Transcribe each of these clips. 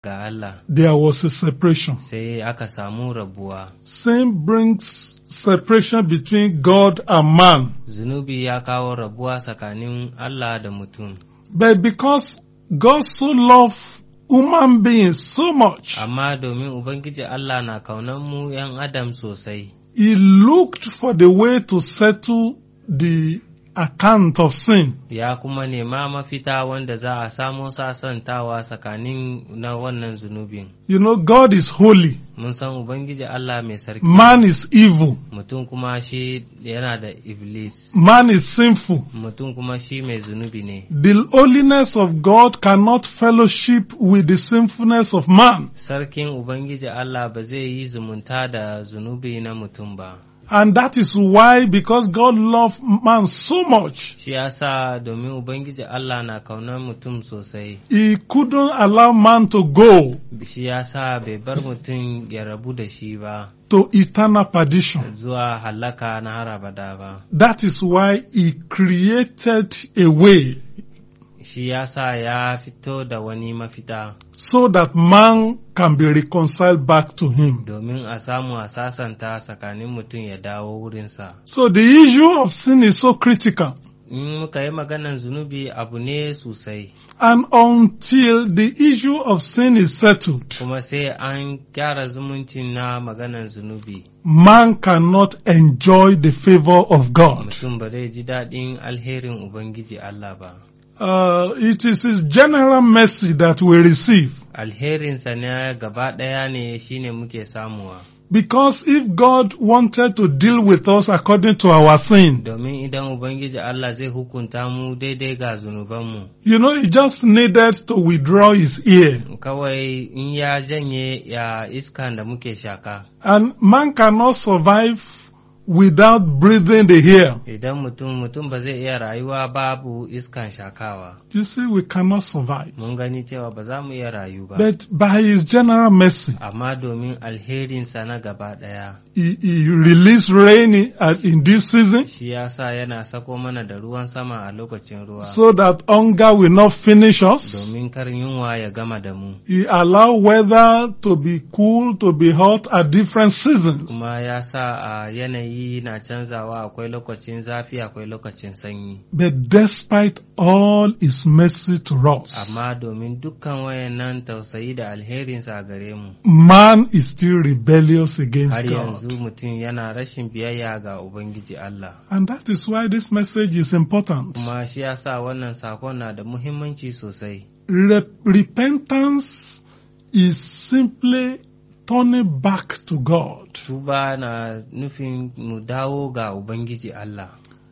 ga Allah there was a separation. sai aka samu rabuwa. Sin brings separation between God and man. Zunubi ya kawo rabuwa tsakanin Allah da mutum. But because God so loved human beings so much, Amma domin Ubangiji Allah na kaunan mu ‘yan Adam sosai, He looked for the way to settle the account of sin. ya kuma nema mafita wanda za a samo sasantawa tsakanin na wannan zunubin. You know, God is holy, Mun san Ubangiji Allah mai sarki, man is evil, mutum kuma shi yana da Iblis, man is sinful. mutum kuma shi mai zunubi ne. The holiness of God cannot fellowship with the sinfulness of man. Sarkin Ubangiji Allah ba zai yi zumunta da zunubi na mutum ba. And that is why, because God loved man so much, Shi yasa domin Ubangiji Allah na kaunar mutum sosai, He couldn't allow man to go shi yasa bai bar mutum ya rabu da shi ba, to eternal perdition. zuwa halaka na har abada ba. That is why He created a way Shi yasa ya fito da wani mafita so that man can be reconciled back to Him. domin a samu a sasanta tsakanin mutum ya dawo wurinsa. So the issue of sin is so critical. In muka yi maganan zunubi abu ne sosai, And until the issue of sin is settled, kuma sai an gyara zumuncin na maganan zunubi. man cannot enjoy the favor of God. Mutum ba zai ji daɗin alherin Ubangiji Allah ba. Uh, it is His general mercy that we receive. Alherinsa na gaba ɗaya ne shine muke samuwa. Because if God wanted to deal with us according to our sin, Domin idan Ubangiji Allah zai hukunta mu daidai ga zunubanmu, you know, He just needed to withdraw His ear. kawai in ya janye ya iskan da muke shaka. And man cannot survive without breathing the air. Idan mutum mutum ba zai iya rayuwa babu iskan shakawa. You see, we cannot survive. Mun gani cewa ba za mu iya rayu ba. But by His general mercy, Amma domin alherinsa na gaba ɗaya, He, he released rain in, uh, in this season shi ya sa yana sako mana da ruwan sama a lokacin ruwa. so that hunger will not finish us. Domin kar yunwa ya gama da mu. He allowed weather to be cool, to be hot at different seasons. Kuma ya sa a yanayi na canzawa akwai lokacin zafi akwai lokacin sanyi. But despite all His mercy to us, Amma domin dukkan wayannan tausayi da alherinsa a gare mu, man is still rebellious against har yanzu God. mutum yana rashin biyayya ga Ubangiji Allah. And that is why this message is important. Kuma shi ya sa wannan sakon na da muhimmanci sosai. Re- repentance is simply turning back to God. Tuba na nufin mu dawo ga Ubangiji Allah.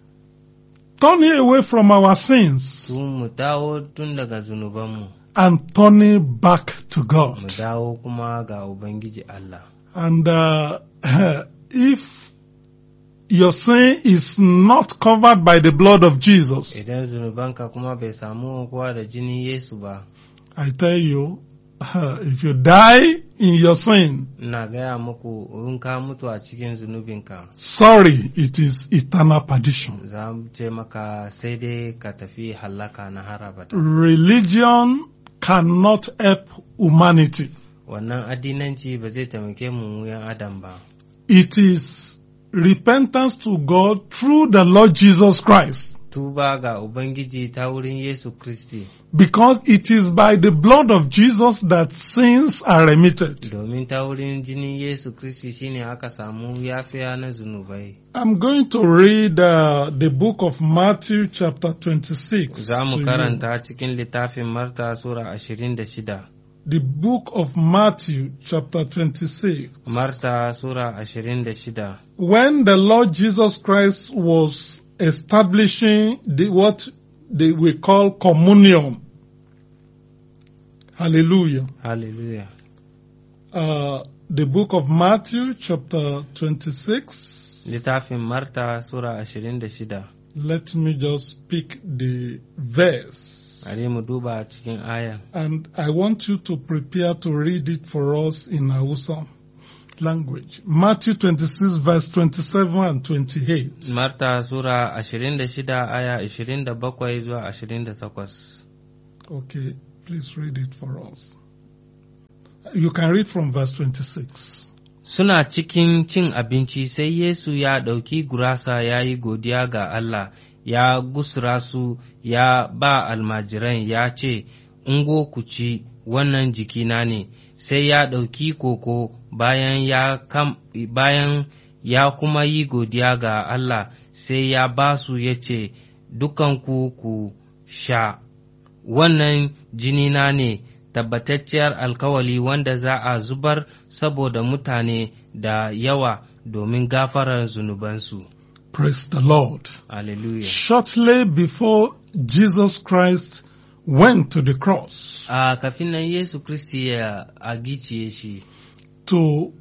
Turning away from our sins Tun mu dawo tun daga zunubanmu, and turning back to mu God. dawo kuma ga Ubangiji Allah. And uh, if your sin is not covered by the blood of Jesus, Idan zunubanka kuma bai samu kowa da jinin Yesu ba, I tell you, if you die in your sin, ina gaya muku in ka mutu a cikin zunubinka, sorry, it is eternal perdition. za mu ce maka sai dai ka tafi hallaka na har abada. Religion cannot help humanity. Wannan addinanci ba zai taimake mu mu yan Adam ba. It is repentance to God through the Lord Jesus Christ. Tuba ga Ubangiji ta wurin Yesu Kristi, Because it is by the blood of Jesus that sins are remitted. domin ta wurin jinin Yesu Kristi shine aka samu yafiya na zunubai. I'm going to read uh, the book of Matthew chapter 26. Za mu to you. karanta cikin littafin Marta Sura ashirin da shida. The book of Matthew chapter 26. Marta Sura ashirin da shida. When the Lord Jesus Christ was establishing the, what they we call communion. Hallelujah. Hallelujah. Uh, the book of Matthew chapter 26. Littafin Marta Sura ashirin da shida. Let me just pick the verse. Bari mu duba cikin aya. And I want you to prepare to read it for us in Hausa language. Matthew 26 verse 27 and 28. Marta Sura ashirin da shida aya ashirin da bakwai zuwa ashirin da takwas. Okay, please read it for us. You can read from verse 26. Suna cikin cin abinci sai Yesu ya ɗauki gurasa ya yi godiya ga Allah, ya gusura su ya ba almajiran ya ce, Ungo ku ci, wannan jikina ne, sai ya ɗauki koko bayan ya, kam, bayan ya kuma yi godiya ga Allah, sai ya ba su ya ce, Dukanku ku sha, wannan jinina ne. tabbatacciyar alkawali wanda za a zubar saboda mutane da yawa domin gafarar zunubansu. Praise the Lord. Hallelujah. Shortly before Jesus Christ went to the cross A kafin nan Yesu Kristi ya a giciye shi to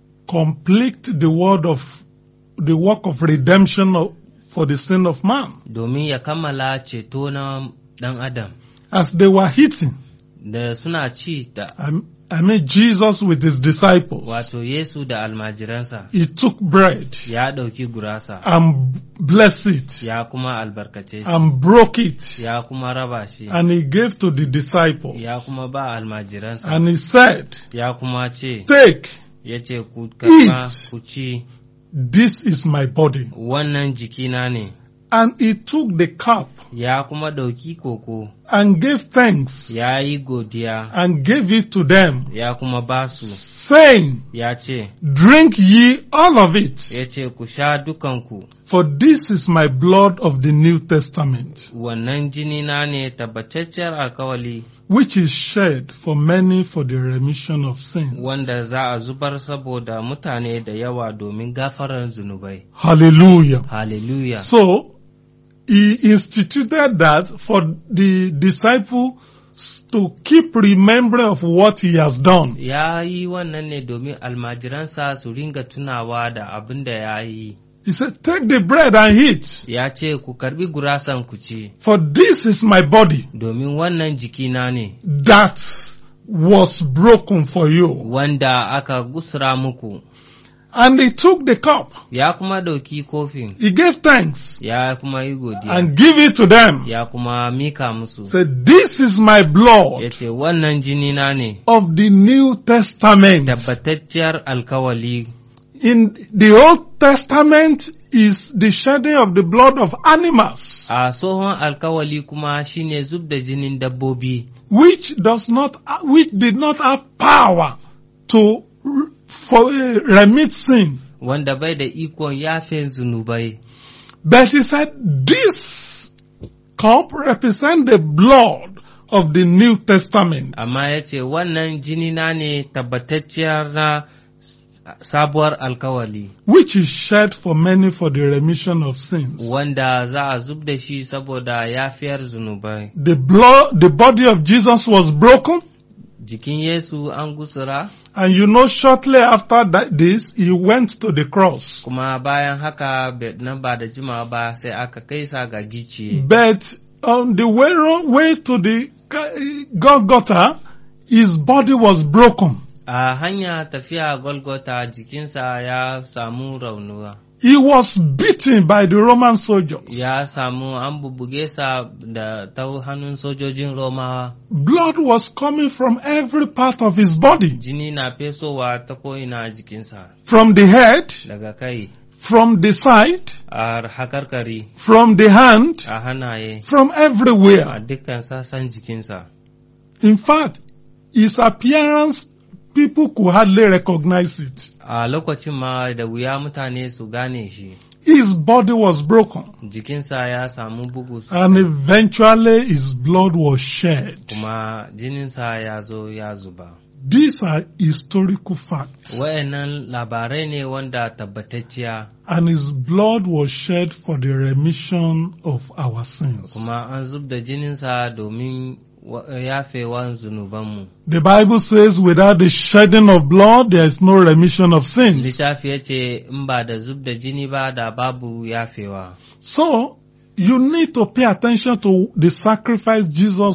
complete the word of the work of redemption of, for the sin of man, domin ya kammala ceto na ɗan Adam as they were eating, da suna ci da I, I mean Jesus with his disciples, wato Yesu da almajiransa he took bread ya ɗauki gurasa and blessed it ya kuma albarkace shi and broke it ya kuma raba shi and he gave to the disciples ya kuma ba almajiransa and he said, ya kuma ce take, ya ce ku karɓa Eat. ku ci this is my body. wannan jikina ne And he took the cup ya kuma ɗauki koko and gave thanks ya yi godiya and gave it to them, ya kuma ba su saying, ya ce drink ye all of it, ya ce ku sha dukanku for this is my blood of the New Testament, wannan jini na ne tabbatacciyar alkawali which is shed for many for the remission of sins. wanda za a zubar saboda mutane da yawa domin gafarar zunubai Hallelujah. hallelujah So, he instituted that for the disciple to keep remembering of what he has done. ya yi wannan ne domin almajiransa su ringa tunawa da abin da ya yi He said, take the bread and eat, ya ce ku karbi gurasan ku ci for this is my body domin wannan jikina ne that was broken for you. wanda aka gusura muku And he took the cup, ya kuma ɗauki kofin he gave thanks ya kuma yi godiya and give it to them. ya kuma mika musu Said, this is my ya blood ce wannan jini na ne of the New Testament. tabbatacciyar alkawali In the Old Testament is the shedding of the blood of animals, a tsohon alkawali kuma shine zub da jinin dabbobi which does not, which did not have power to r- for, uh, remit sin. wanda bai da ikon yafe zunubai But he said, this cup represent the blood of the New Testament, amma ya ce wannan jini na ne tabbatacciyar na s- sabuwar alkawali which is shed for many for the remission of sins. wanda za a zub da shi saboda yafiyar zunubai The blood, the body of Jesus was broken, jikin Yesu an gusura and you know, shortly after that, this, he went to the cross. kuma bayan haka be- nan ba da jimawa ba sai aka kai sa ga giciye But on the way, way to the Golgotha, his body was broken. a hanya tafiya Golgota jikinsa ya samu raunuwa He was beaten by the Roman soldiers. ya samu an bubbuge sa da ta hannun sojojin Romawa Blood was coming from every part of his body, jini na fesowa ta ko'ina a jikinsa from the head, daga kai from the side, a hakarkari from the hand, a hannaye from a everywhere. dukkan sassan jikinsa In fact, his appearance, people could hardly recognize it. a lokacin ma da wuya mutane su gane shi His body was broken jikinsa ya samu bugu and sosai eventually his blood was shed. kuma jininsa ya zo ya zuba These are historical facts. wayannan labarai ne wanda tabbatacciya And his blood was shed for the remission of our sins. kuma an zub da jininsa domin wa- yafewan zunubanmu The Bible says without the shedding of blood, there is no remission of sins. littafi ya ce in ba da zub da jini ba da babu yafewa So, you need to pay attention to the sacrifice Jesus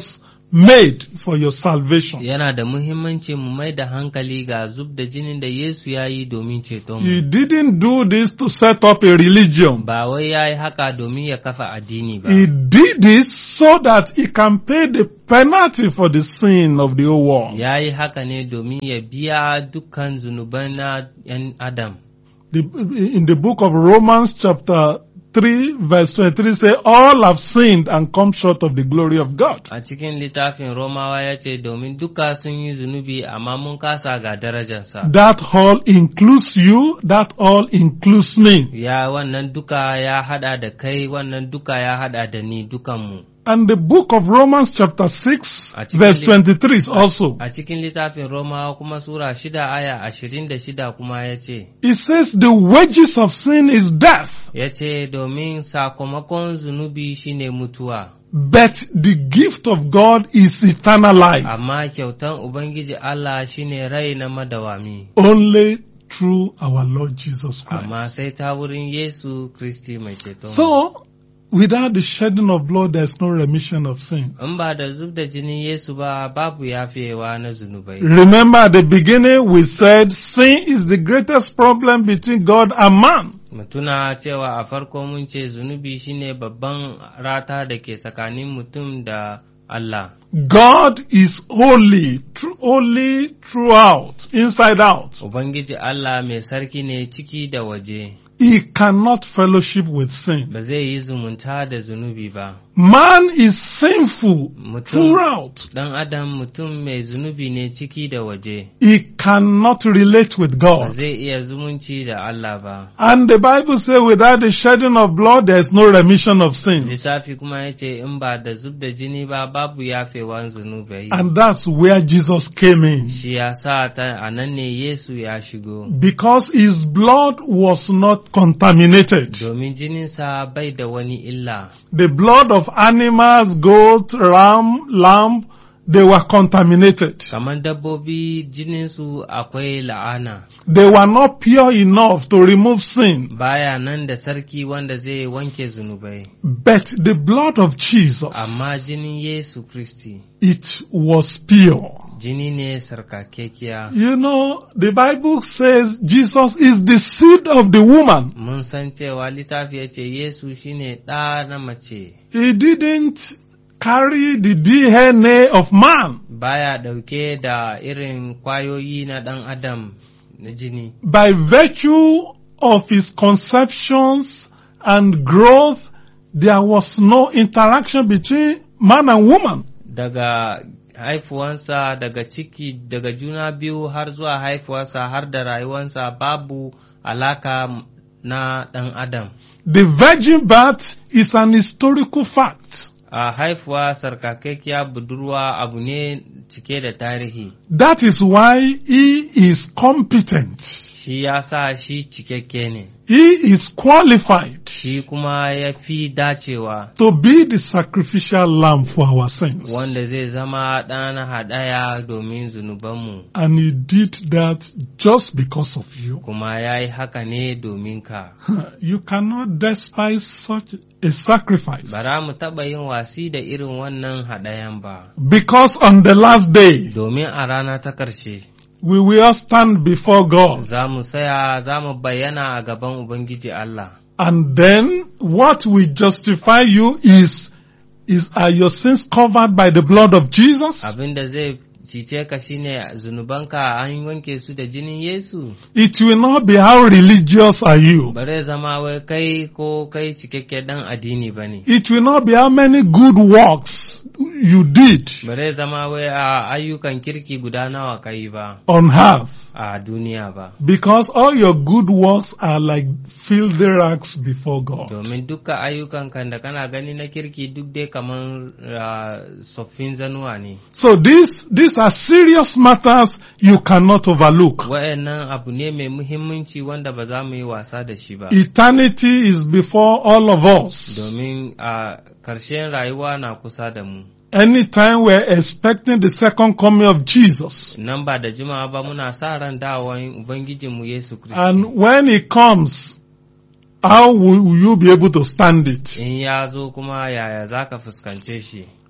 made for your salvation. yana da muhimmanci mu mai da hankali ga zub da jinin da Yesu ya yi domin cetonmu. He didn't do this to set up a religion. Ba wai ya yi haka domin ya kafa addini ba. He did this so that he can pay the penalty for the sin of the whole world. Ya yi haka ne domin ya biya dukkan zunuban na ‘yan Adam. The, in the book of Romans chapter 3 verse 23 say, all have sinned and come short of the glory of God. A cikin littafin Romawa ya ce domin duka sun yi zunubi amma mun kasa ga darajarsa. That all includes you, that all includes me. Ya wannan duka ya hada da kai, wannan duka ya hada da ni dukanmu. And the book of Romans chapter 6 A cikin verse lit- 23 is also. A cikin littafin Romawa kuma Sura shida aya ashirin da shida kuma ya ce, It says the wages of sin is death, ya ce domin sakamakon zunubi shine mutuwa, but the gift of God is eternal life. amma kyautan Ubangiji Allah shine rai na madawami. Only through our Lord Jesus Amma Christ. sai ta wurin Yesu Kristi mai ceto. So, without the shedding of blood, there's no remission of sin. In ba da zub da jinin Yesu ba babu yafewa na zunubai. Remember at the beginning we said sin is the greatest problem between God and man. Mutuna cewa a farko mun ce zunubi shine babban rata da ke tsakanin mutum da Allah. God is holy, tr- holy throughout, inside out. Ubangiji Allah mai sarki ne ciki da waje, He cannot fellowship with sin. ba zai yi zumunta da zunubi ba. Man is sinful Mutum, throughout. ɗan Adam mutum mai zunubi ne ciki da waje, He cannot relate with ba God. zai iya zumunci da Allah ba. And the Bible says without the shedding of blood, there is no remission of sins. Lissafi kuma ya ce in ba da zub da jini ba babu yafewan zunubai. And that's where Jesus came in. Shi ya sa ta a nan ne Yesu ya shigo. Because his blood was not contaminated. Domin jininsa bai da wani illa. The blood of animals, goat, ram, lamb, they were contaminated. Kamar dabbobi jininsu akwai la'ana. They were not pure enough to remove sin. Baya nan da sarki wanda zai wanke zunubai. But the blood of Jesus, Amma jinin Yesu Kristi, it was pure. jini ne sarkakekiya. You know, the Bible says Jesus is the seed of the woman. Mun san cewa littafi ya ce Yesu shine ɗa na mace, He didn't carry the DNA of man. baya ɗauke da irin kwayoyi na ɗan Adam na jini. By virtue of his conceptions and growth, there was no interaction between man and woman. Daga haifuwansa, daga ciki, daga juna biyu har zuwa haifuwarsa har da rayuwansa babu alaka na ɗan Adam. The virgin birth is an historical fact. A haifuwa sarkakekkiya budurwa abu ne cike da tarihi, That is why he is competent. shi ya sa shi cikakke ne, He is qualified shi kuma ya fi dacewa to be the sacrificial lamb for our sins. wanda zai zama ɗan haɗaya domin zunubanmu, And he did that just because of you. kuma ya yi haka ne domin ka. You cannot despise such a sacrifice. Bara mu taɓa yin wasi da irin wannan haɗayan ba, Because on the last day, domin a rana ta ƙarshe we will stand before God. za mu saya za mu bayyana a gaban Ubangiji Allah. And then what will justify you is, is are your sins covered by the blood of Jesus? Abin da zai cice ka shine zunubanka an wanke su da jinin Yesu. It will not be how religious are you. Bare zama wai kai ko kai cikakke dan addini ba ne. It will not be how many good works you did Bare zama wai a ayyukan kirki guda nawa ka yi ba on earth. a duniya ba. Because all your good works are like filthy rags before God. Domin duka ayyukan kan da kana gani na kirki duk dai kamar ah, tsoffin zanuwa ne. So these, these are serious matters you cannot overlook. Wa'yannan abu ne mai muhimmanci wanda ba za mu yi wasa da shi ba. Eternity is before all of us. Domin a ƙarshen rayuwa na kusa da mu. Anytime we're expecting the second coming of Jesus. Nan ba da jimawa ba muna sa ran dawowan Ubangijinmu Yesu Kiristi. And when he comes, how will will you be able to stand it? In ya zo kuma yaya za ka fuskance shi.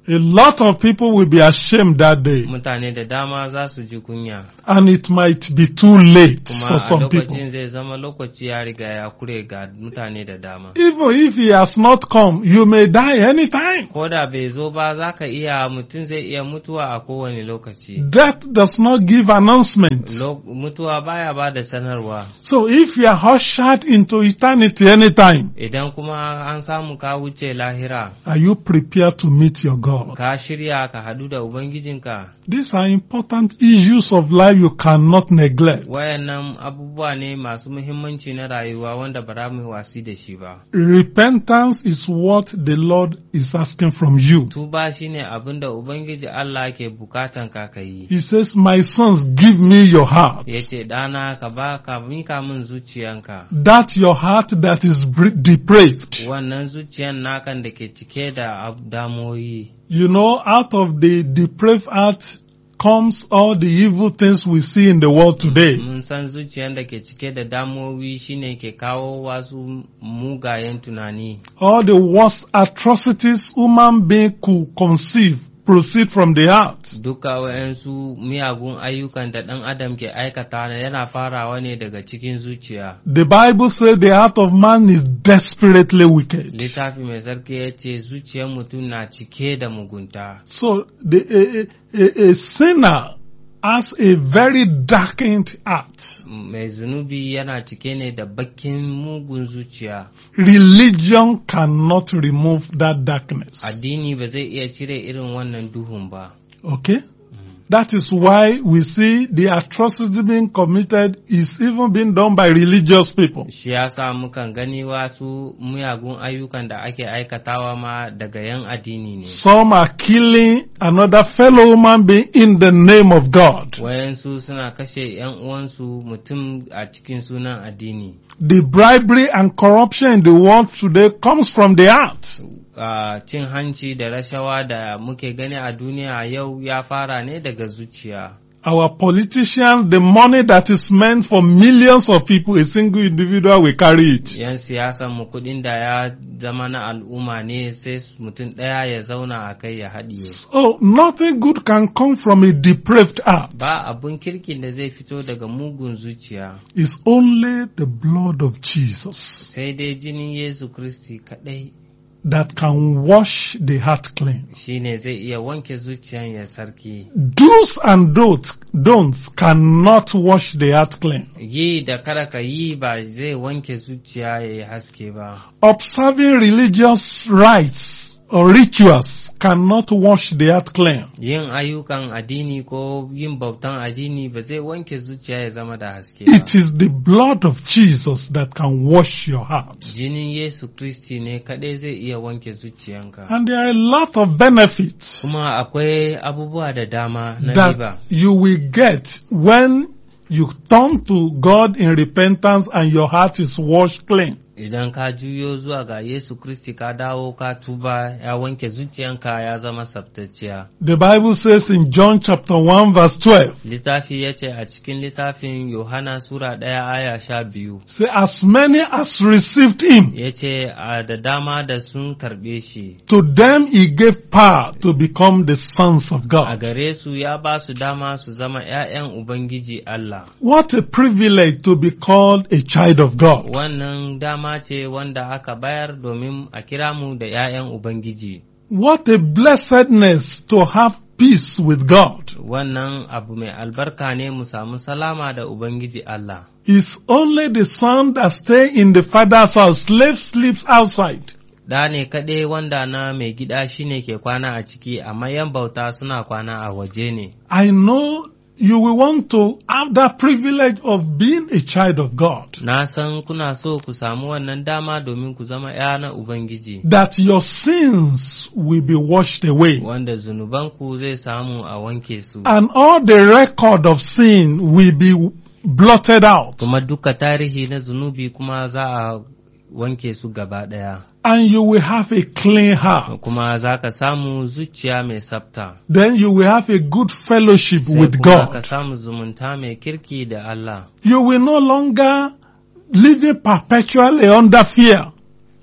A lot of people will be ashamed that day. mutane da dama za su ji kunya And it might be too late kuma for a some people. lokacin zai zama lokaci ya riga ya kure ga mutane da dama Even if he has not come, you may die anytime. ko da bai zo ba za ka iya mutum zai iya mutuwa a kowane lokaci Death does not give announcement. Lo- mutuwa baya ba da sanarwa So if you are ushered into eternity anytime, idan kuma an samu ka wuce lahira are you prepared to meet your God? ka shirya ka hadu da ubangijinka These are important issues of life you cannot neglect. wayannan abubuwa ne masu muhimmanci na rayuwa wanda ba za mu wasi da shi ba Repentance is what the Lord is asking from you. tuba shine abin da ubangiji Allah ke bukatan ka ka yi He says, My sons, give me your heart. yace ɗana ka ba ka mika min zuciyanka That your heart that is bre- depraved. wannan zuciyan nakan da ke cike da ab- damoyi You know, out of the depraved heart comes all the evil things we see in the world today. mun san zuciyan da ke cike da damowi shine ke kawo wasu mugayen tunani All the worst atrocities human being could conceive proceed from the heart. duka wayansu miyagun ayyukan da ɗan adam ke aikata yana farawa ne daga cikin zuciya The Bible says the heart of man is desperately wicked. littafi mai sarki ya ce zuciyar mutum na cike da mugunta So the, a, a, a sinner has a very darkened heart. mai zunubi yana cike ne da bakin mugun zuciya Religion cannot remove that darkness. addini ba zai iya cire irin wannan duhun ba Okay? That is why we see the atrocity being committed is even being done by religious people. shi yasa mukan gani wasu miyagun ayyukan da ake aikatawa ma daga yan addini ne Some are killing another fellow human being in the name of God. wayansu suna kashe yan uwansu mutum a cikin sunan addini The bribery and corruption in the world today comes from the heart. Ah, cin hanci da rashawa da muke gani a duniya yau ya fara ne daga zuciya Our politicians, the money that is meant for millions of people, a single individual will carry it. yan siyasan mu kudin da ya zama na al'umma ne sai mutum ɗaya ya zauna a kai ya haɗiye So nothing good can come from a depraved heart. ba abun kirkin da zai fito daga mugun zuciya It's only the blood of Jesus sai dai jinin yesu kristi kaɗai that can wash the heart clean. shine zai iya wanke zuciyan ya sarki Do's and don'ts, don'ts cannot wash the heart clean. yi da kada ka yi ba zai wanke zuciya ya yi haske ba Observing religious rites or rituals cannot wash the heart clean. yin ayyukan addini ko yin bautan addini ba zai wanke zuciya ya zama da haske ba It is the blood of Jesus that can wash your heart. jinin yesu kristi ne kaɗai zai iya wanke zuciyanka And there are a lot of benefits kuma akwai abubuwa da dama na riba that you will get when you turn to God in repentance and your heart is washed clean. idan ka juyo zuwa ga yesu kristi ka dawo ka tuba ya wanke zuciyanka ya zama sabtacciya The Bible says in John chapter 1 verse 12, littafi ya ce a cikin littafin yohana sura ɗaya aya sha biyu say as many as received him, ya ce a da dama da sun karɓe shi to them he gave power to become the sons of a God. gare su ya ba su dama su zama ‘ya'yan Ubangiji Allah. What a privilege to be called a child of God. Wannan dama ce wanda aka bayar domin a kira mu da ‘ya'yan Ubangiji. What a blessedness to have peace with God. Wannan abu mai albarka ne mu samu salama da Ubangiji Allah. It's only the son that stay in the father's house. Slave sleeps outside. Da ne kaɗai wanda na mai gida shine ke kwana a ciki, amma ‘yan bauta suna kwana a waje ne. I know you will want to have that privilege of being a child of God. Na san kuna so ku samu wannan dama domin ku zama ‘ya na Ubangiji, That your sins will be washed away. wanda zunubanku zai samu a wanke su. And all the record of sin will be blotted out. kuma duka tarihi na zunubi kuma za a wanke su gaba ɗaya And you will have a clean heart. kuma za ka samu zuciya mai tsafta Then you will have a good fellowship sai with kuma ka God. samu zumunta mai kirki da Allah You will no longer living perpetually under fear.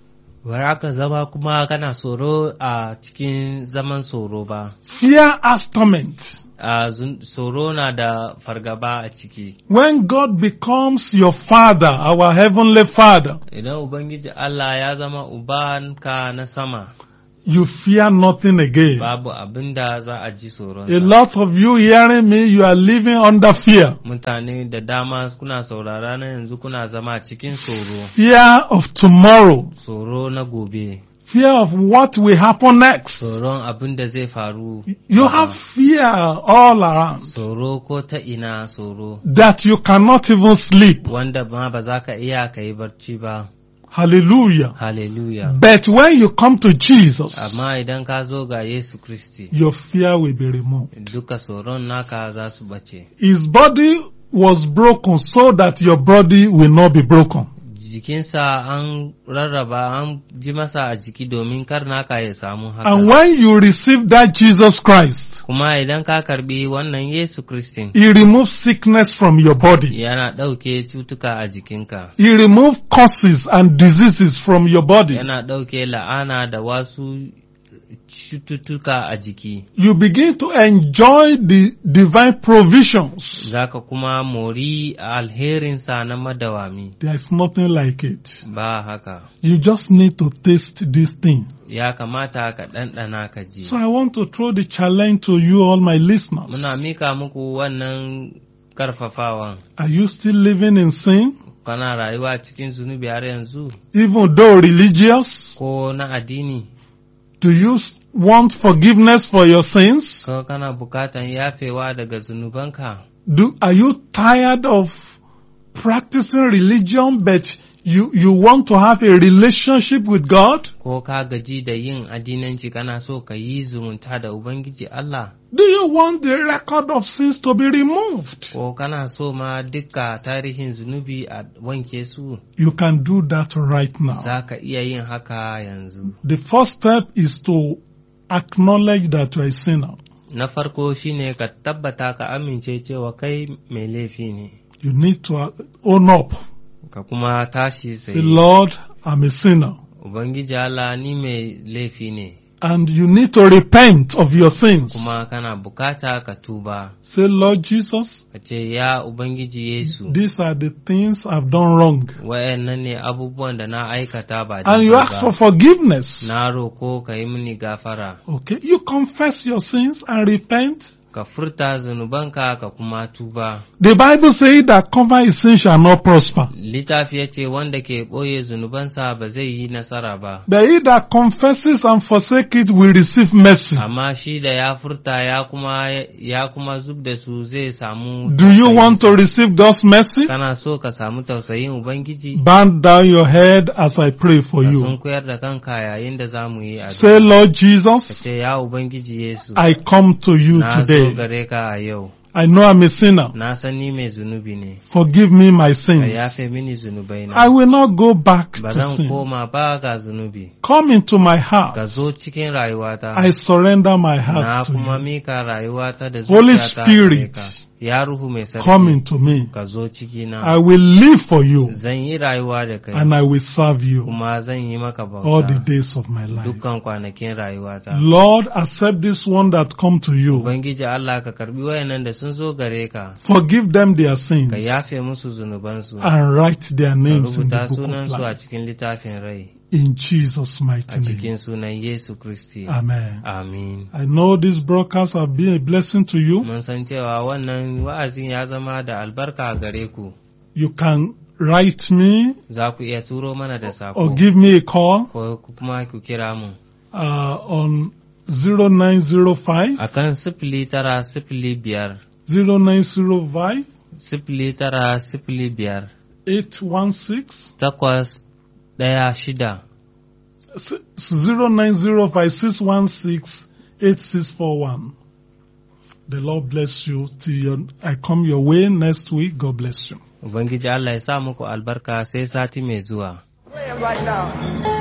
Bara ka zama kuma kana tsoro a cikin zaman tsoro ba. Fear has torment. A zun- tsoro na da fargaba a ciki. When God becomes your father, our heavenly father, Idan Ubangiji Allah ya zama ubanka na sama, you fear nothing again. babu abin da za a ji A tsoron. lot of you hearing me, you are living under fear. Mutane da dama kuna saurara na yanzu kuna zama cikin tsoro, Fear of tomorrow. tsoro na gobe, Fear of what will happen next. tsoron abin da zai faru. You gaba. have fear all around tsoro ko ta ina tsoro, that you cannot even sleep. wanda ma ba za ka iya ka yi barci ba. Hallelujah. Hallelujah. But when you come to Jesus, Amma idan ka zo ga Yesu Kristi, your fear will be removed. duka tsoron naka za su bace. His body was broken so that your body will not be broken. Jikinsa an rarraba an ji masa a jiki domin kar naka ya samu haka. And when you receive that Jesus Christ, Kuma idan ka karbi wannan Yesu Kristin, He removes sickness from your body. yana ɗauke cutuka a jikinka, He removes causes and diseases from your body. yana ɗauke la'ana da wasu cututtuka a jiki. You begin to enjoy the divine provisions. Zaka kuma mori alherinsa na madawami. There is nothing like it. Ba haka, You just need to taste this thing. ya kamata ka ɗanɗana ka ji. So I want to throw the challenge to you, all my listeners. Muna mika muku wannan karfafawan. Are you still living in sin? Kana rayuwa cikin zunubi har yanzu, Even though religious? ko na addini, Do you s- want forgiveness for your sins? ko kana bukatan yafewa daga zunubanka. Do, are you tired of practicing religion but you, you want to have a relationship with God? Ko ka gaji da yin addinanci kana so ka yi zumunta da Ubangiji Allah, Do you want the record of sins to be removed? ko kana so ma dukka tarihin zunubi a wanke su, You can do that right now. za ka iya yin haka yanzu. The first step is to acknowledge that you are a sinner. Na farko shine ka tabbata ka amince cewa kai mai laifi ne, You need to uh, own up. ka kuma tashi Say, sai, Lord, I'm a sinner. Ubangiji Allah ni mai laifi ne, And you need to repent of your sins. kuma kana bukata ka tuba, Say, Lord Jesus, ka ce, Ya Ubangiji Yesu, these are the things I've done wrong. wayannan ne abubuwan da na aikata ba And you daidai ask for ba. forgiveness. Na roko ka yi mini gafara, Okay, you confess your sins and repent. ka furta zunubanka ka kuma tuba. The Bible says that cover his sin shall not prosper. Littafi ya ce wanda ke ɓoye zunubansa ba zai yi nasara ba, But he that confesses and forsake it will receive mercy. amma shi da ya furta ya kuma, ya kuma zub da su zai samu Do you want to tausayinsa. receive God's mercy? Kana so ka samu tausayin Ubangiji? Bend down your head as I pray for Ka you. sun koyar da kanka yayin da za mu yi Say, addu'a. Lord Ka Jesus, ce, Ya Ubangiji Yesu, I come to you na zo today. gare ka a yau, I know I'm a sinner. na san ni mai zunubi ne, Forgive me my ka sins. yafe mini zunubai I na. will not go back Ba to zan sin. koma ba ga zunubi, Come into my ka heart. zo cikin rayuwata. I surrender my Na heart to kuma you. mika rayuwata da Holy zuciyata gare ka. Spirit, Ya Ruhu mai sarki, come into me. ka zo cikina. I will live for you Zan yi rayuwa da kai, and I will serve you kuma zan yi maka all the bauta days of my life. dukkan kwanakin rayuwata. Lord, accept this one that come to you. Ubangiji Allah ka karbi wayannan da sun zo gare ka, Forgive them their ka sins yafe musu zunubansu, ka and write their names in the rubuta book of sunansu a life. cikin littafin rai, In Jesus' a mighty name. cikin sunan Yesu Kristi. Amen. Amin. I know this broadcast have been a blessing to you. Mun san cewa wannan wa'azin ya zama da albarka a gare ku, You can write me za ku iya turo mana da or sako, give me a call ko kuma ku kira mu. uh, on 0905 A kan sifili tara sifili biyar, 0905 sifili tara sifili biyar, 816 takwas ɗaya shida, s- 0905 616 8641. The Lord bless you till your, I come your way next week. God bless you. Ubangiji Allah ya sa muku albarka sai sati mai zuwa. Pray right now.